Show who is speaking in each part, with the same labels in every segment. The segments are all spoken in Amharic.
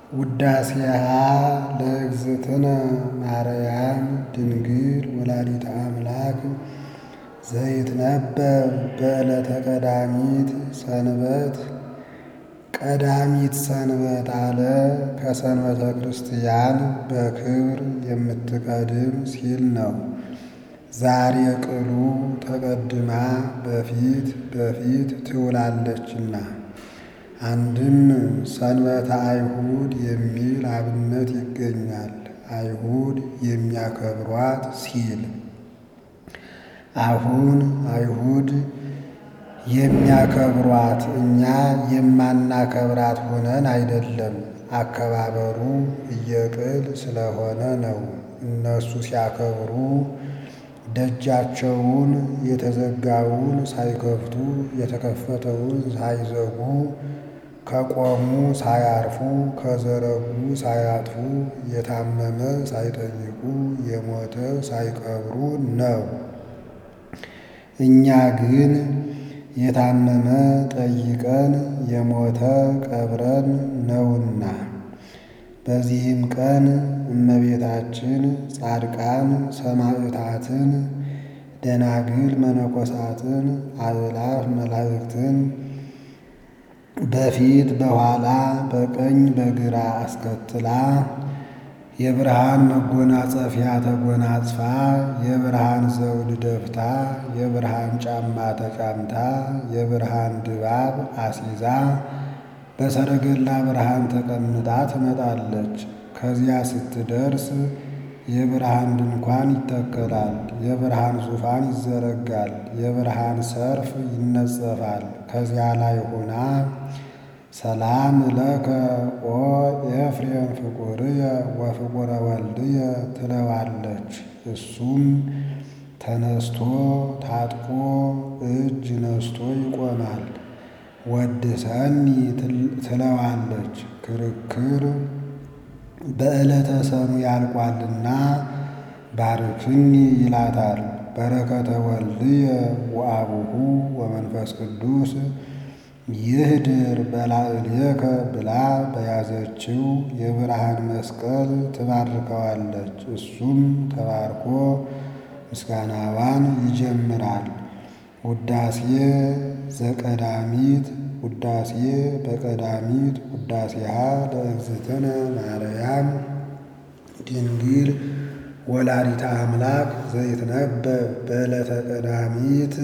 Speaker 1: ውዳሴሃ ለእግዝእትነ ማርያም ድንግል ወላዲተ አምላክ ዘይትነበብ በዕለተ ቀዳሚት ሰንበት ቀዳሚት ሰንበት አለ ከሰንበተ ክርስቲያን በክብር የምትቀድም ሲል ነው። ዛሬ ቅሉ ተቀድማ በፊት በፊት ትውላለችና አንድም ሰንበተ አይሁድ የሚል አብነት ይገኛል። አይሁድ የሚያከብሯት ሲል አሁን አይሁድ የሚያከብሯት እኛ የማናከብራት ሆነን አይደለም። አከባበሩ እየቅል ስለሆነ ነው። እነሱ ሲያከብሩ ደጃቸውን የተዘጋውን ሳይከፍቱ የተከፈተውን ሳይዘጉ ከቆሙ ሳያርፉ ከዘረጉ ሳያጥፉ የታመመ ሳይጠይቁ የሞተ ሳይቀብሩ ነው። እኛ ግን የታመመ ጠይቀን የሞተ ቀብረን ነውና። በዚህም ቀን እመቤታችን ጻድቃን ሰማዕታትን፣ ደናግል መነኮሳትን፣ አእላፍ መላእክትን በፊት በኋላ በቀኝ በግራ አስከትላ የብርሃን መጎናጸፊያ ተጎናጽፋ የብርሃን ዘውድ ደፍታ የብርሃን ጫማ ተጫምታ የብርሃን ድባብ አሲዛ በሰረገላ ብርሃን ተቀምጣ ትመጣለች። ከዚያ ስትደርስ የብርሃን ድንኳን ይተከላል፣ የብርሃን ዙፋን ይዘረጋል፣ የብርሃን ሰርፍ ይነጸፋል። ከዚያ ላይ ሆና ሰላም ለከ ኦ ኤፍሬም ፍቁርየ ወፍቁረ ወልድየ ትለዋለች። እሱም ተነስቶ ታጥቆ እጅ ነስቶ ይቆማል። ወድሰኒ ትለዋለች። ክርክር በዕለተ ሰኑ ያልቋልና ባርክኒ ይላታል። በረከተ ወልድየ ወአቡሁ ወመንፈስ ቅዱስ ይህድር በላዕሌከ ብላ በያዘችው የብርሃን መስቀል ትባርከዋለች። እሱም ተባርኮ ምስጋናዋን ይጀምራል። ውዳሴ ዘቀዳሚት ውዳሴ በቀዳሚት ውዳሴሃ ለእግዝእትነ ማርያም ድንግል ወላዲተ አምላክ ዘይትነበብ በዕለተ ቀዳሚት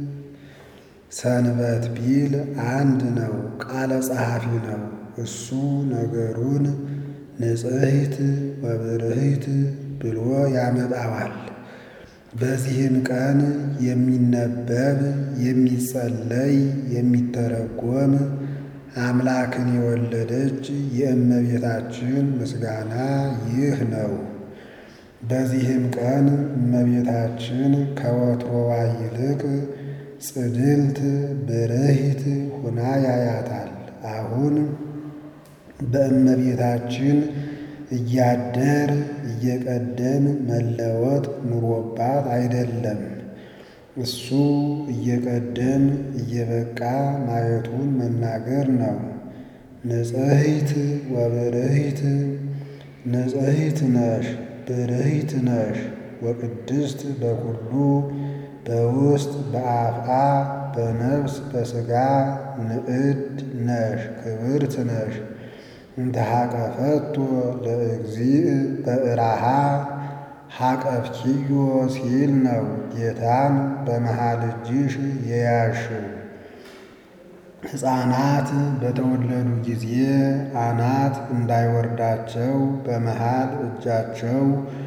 Speaker 1: ሰንበት ቢል አንድ ነው። ቃለ ጸሐፊ ነው። እሱ ነገሩን ንጽሕት ወብርህት ብሎ ያመጣዋል። በዚህም ቀን የሚነበብ የሚጸለይ የሚተረጎም አምላክን የወለደች የእመቤታችን ምስጋና ይህ ነው። በዚህም ቀን እመቤታችን ከወትሮዋ ይልቅ ጽድልት ብርህት ሁና ያያታል። አሁን በእመቤታችን እያደር እየቀደም መለወጥ ኑሮባት አይደለም። እሱ እየቀደም እየበቃ ማየቱን መናገር ነው። ንጽሕት ወብርህት ንጽሕት ነሽ ብርህት ነሽ ወቅድስት በኩሉ በውስጥ በአፍአ በነፍስ በሥጋ ንዕድ ነሽ ክብርት ነሽ እንተ ሐቀፈቶ ለእግዚእ በእራሃ ሐቀፍኪዮ ሲል ነው። ጌታን በመሃል እጅሽ የያሽው ሕፃናት በተወለዱ ጊዜ አናት እንዳይወርዳቸው በመሃል እጃቸው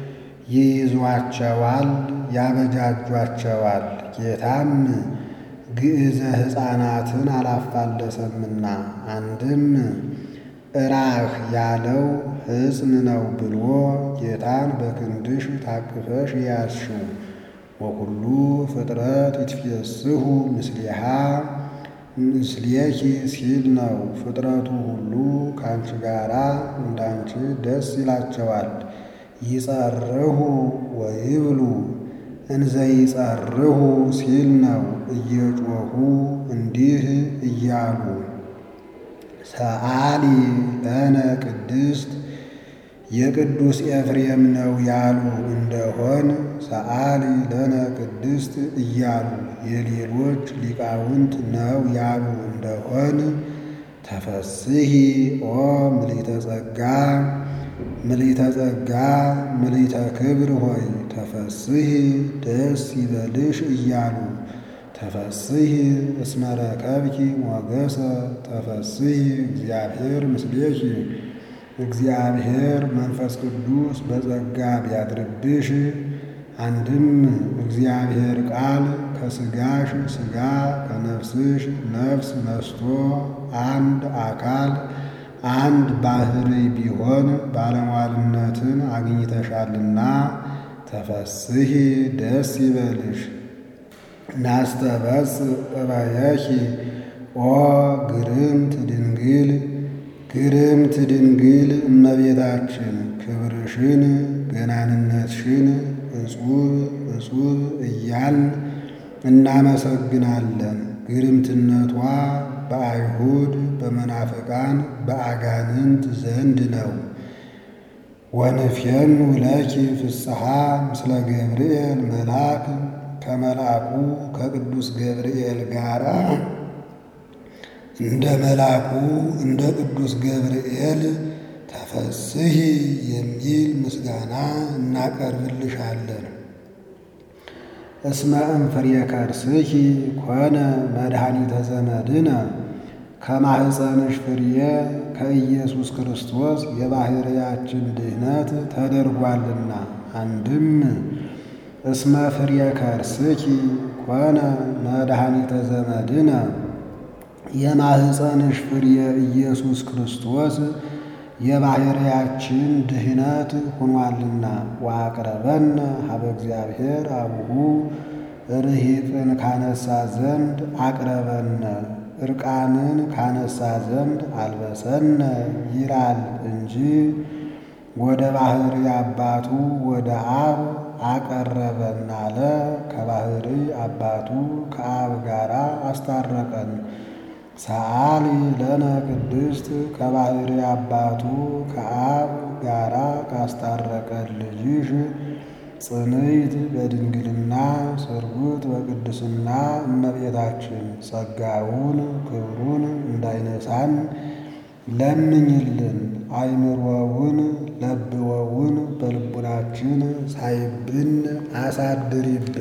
Speaker 1: ይይዟቸዋል፣ ያበጃጇቸዋል። ጌታም ግዕዘ ሕፃናትን አላፋለሰምና አንድም እራህ ያለው ሕፅን ነው ብሎ ጌታን በክንድሽ ታቅፈሽ ያዝሽው። ወኩሉ ፍጥረት ይትፌስሑ ምስሊሃ ምስሌኪ ሲል ነው። ፍጥረቱ ሁሉ ከአንቺ ጋራ እንዳንቺ ደስ ይላቸዋል። ይጸርሁ ወይብሉ እንዘ ይጸርሁ ሲል ነው። እየጮኹ እንዲህ እያሉ ሰአሊ ለነ ቅድስት የቅዱስ ኤፍሬም ነው ያሉ እንደሆን ሰአሊ ለነ ቅድስት እያሉ የሌሎች ሊቃውንት ነው ያሉ እንደሆን ተፈስሂ ኦ ምልዕተ ጸጋ ምልዕተ ጸጋ ምልዕተ ክብር ሆይ ተፈስሂ ደስ ይበልሽ እያሉ ተፈስሂ እስመ ረከብኪ ሞገሰ ተፈስሂ እግዚአብሔር ምስሌኪ እግዚአብሔር መንፈስ ቅዱስ በጸጋ ቢያድርብሽ አንድም እግዚአብሔር ቃል ከሥጋሽ ሥጋ ከነፍስሽ ነፍስ ነስቶ አንድ አካል አንድ ባሕርይ ቢሆን ባለሟልነትን አግኝተሻልና ተፈስሂ ደስ ይበልሽ። ናስተበጽ እበየኪ ኦ ግርምት ድንግል ግርምት ድንግል እመቤታችን ክብርሽን ገናንነትሽን እጹብ እጹብ እያልን እናመሰግናለን። ግርምትነቷ በአይሁድ በመናፍቃን በአጋንንት ዘንድ ነው። ወንፌኑ ለኪ ፍስሐ ምስለ ገብርኤል መልአክ ከመልአኩ ከቅዱስ ገብርኤል ጋር እንደ መልአኩ እንደ ቅዱስ ገብርኤል ተፈስሂ የሚል ምስጋና እናቀርብልሻለን። እስመ እምፍሬ ከርስኪ ኮነ መድኃኒተ ዘመድነ ከማኅፀንሽ ፍሬ ከኢየሱስ ክርስቶስ የባሕርያችን ድኅነት ተደርጓልና። አንድም እስመ ፍሬ ከርስኪ ኮነ መድኃኒተ ዘመድነ የማኅፀንሽ ፍሬ ኢየሱስ ክርስቶስ የባሕርያችን ድኅነት ሆኗልና። ወአቅረበነ ሀበ እግዚአብሔር አቡሁ ርሂቅን ካነሳ ዘንድ አቅረበነ ዕርቃንን ካነሳ ዘንድ አልበሰነ ይላል እንጂ ወደ ባሕርይ አባቱ ወደ አብ አቀረበን አለ። ከባሕርይ አባቱ ከአብ ጋር አስታረቀን። ሰአሊ ለነ ቅድስት ከባሕርይ አባቱ ከአብ ጋራ ካስታረቀን ልጅሽ ጽንዕት በድንግልና ስርጉት በቅድስና እመቤታችን ጸጋውን ክብሩን እንዳይነሳን ለምኝልን። አይምሮውን ለብወውን በልቡናችን ሳይብን አሳድሪብን።